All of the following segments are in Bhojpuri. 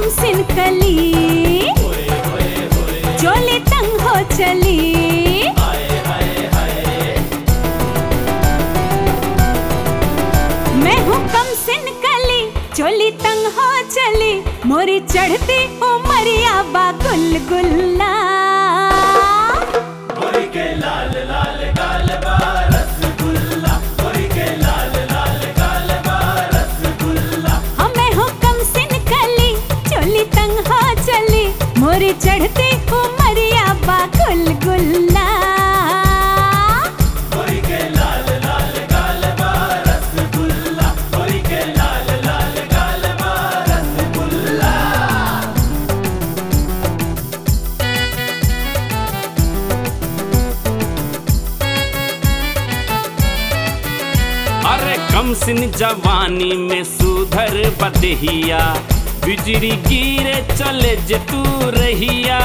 कम सिन कली चोली तंग हो चली मैं हूँ कम सिन कली चोली तंग हो चली मोरी चढ़ती उमरिया बा गुलगुल्ला हमें हुक्म सिन कली चोली तंग हो चली मोरी चढ़ती उमरिया बा गुलगुल्ला अरे कम सिन जवानी में सुधर बदहिया बिजली गिरे चले जे तू रहिया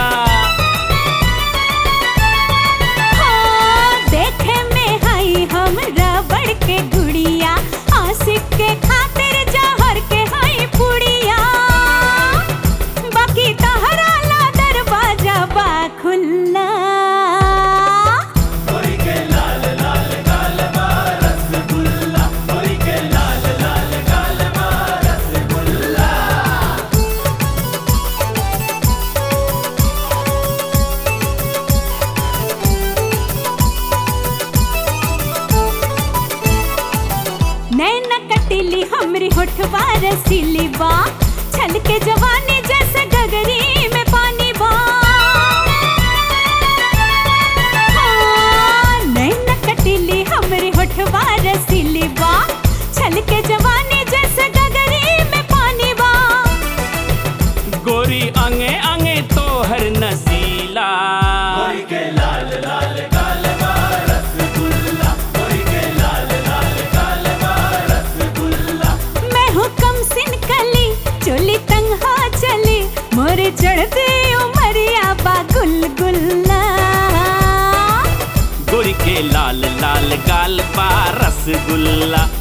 हाँ, देखे में हई हम रबड़ के गुड़िया आशिक के खातिर जहर के हई पुड़िया बाकी तहरा ला दरवाजा बा खुल्ला नैन कटिली हमरी होठवा रसीली बा छल के जवानी जैसे गगरी में पानी बा हाँ, नैन कटिली हमरी होठवा रसीली बा छल के जवानी जैसे गगरी में पानी बा गोरी अंगे अंगे तोहर नसीला मैं हूँ कम सिन कली चोली तंग हो चली मोरे चढ़ते उमरिया बा गुलगुल्ला गोरी के लाल लाल गाल बा रसगुल्ला